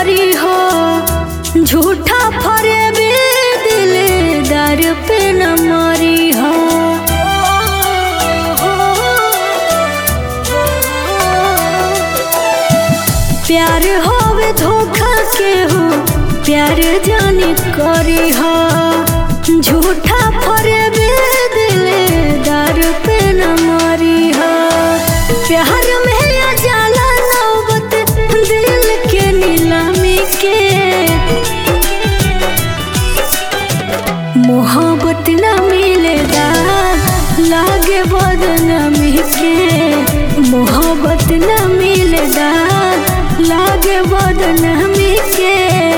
करी हो झूठा फरे भी दिलदार पे न मरी हो प्यार होवे धोखा के हो प्यार जाने करी हो झूठा फरे भी दिलदार पे न मरी हो प्यार में आ जाला नौबत दिल के नीलामी के मोहब्बत न मिलेगा लागे बदनामी के मोहब्बत न मिलेगा लागे बदनामी के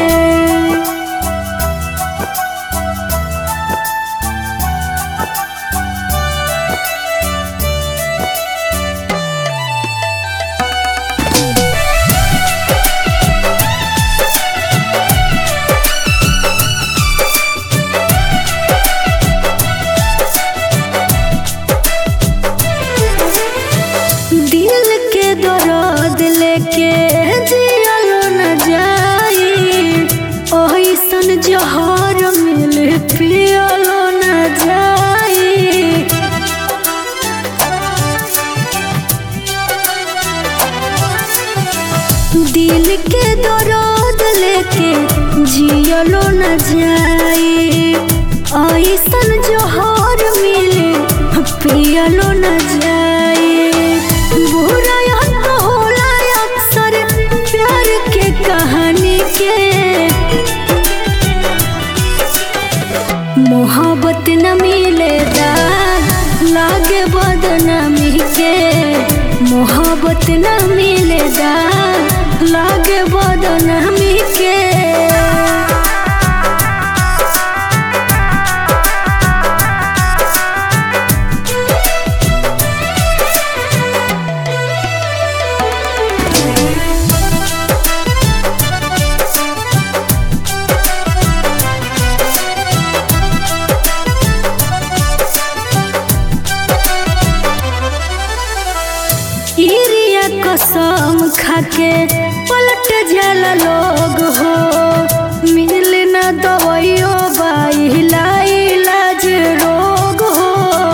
दिल के दर्द लेके जियलो न जाई ओइसन जहर मिल पियलो न जाई दिल के दर्द लेके जियलो न जाई ऐसन जोहर मिले पियलो न जाई बुरा याद होला अक्सर प्यार के कहानी के मोहब्बत न मिलेगा लागे बदनामी के मोहब्बत न मिलेगा लागे बदनामी के इरिया कसम खाके पलट जाला लोग हो मिल न दवाइयो बाइला इलाज रोग हो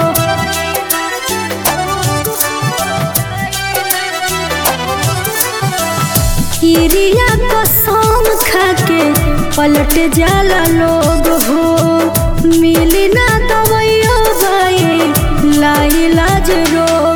इरिया कसम खाके पलट जाला लोग हो मिल न दवाइयो बाइला इलाज रोग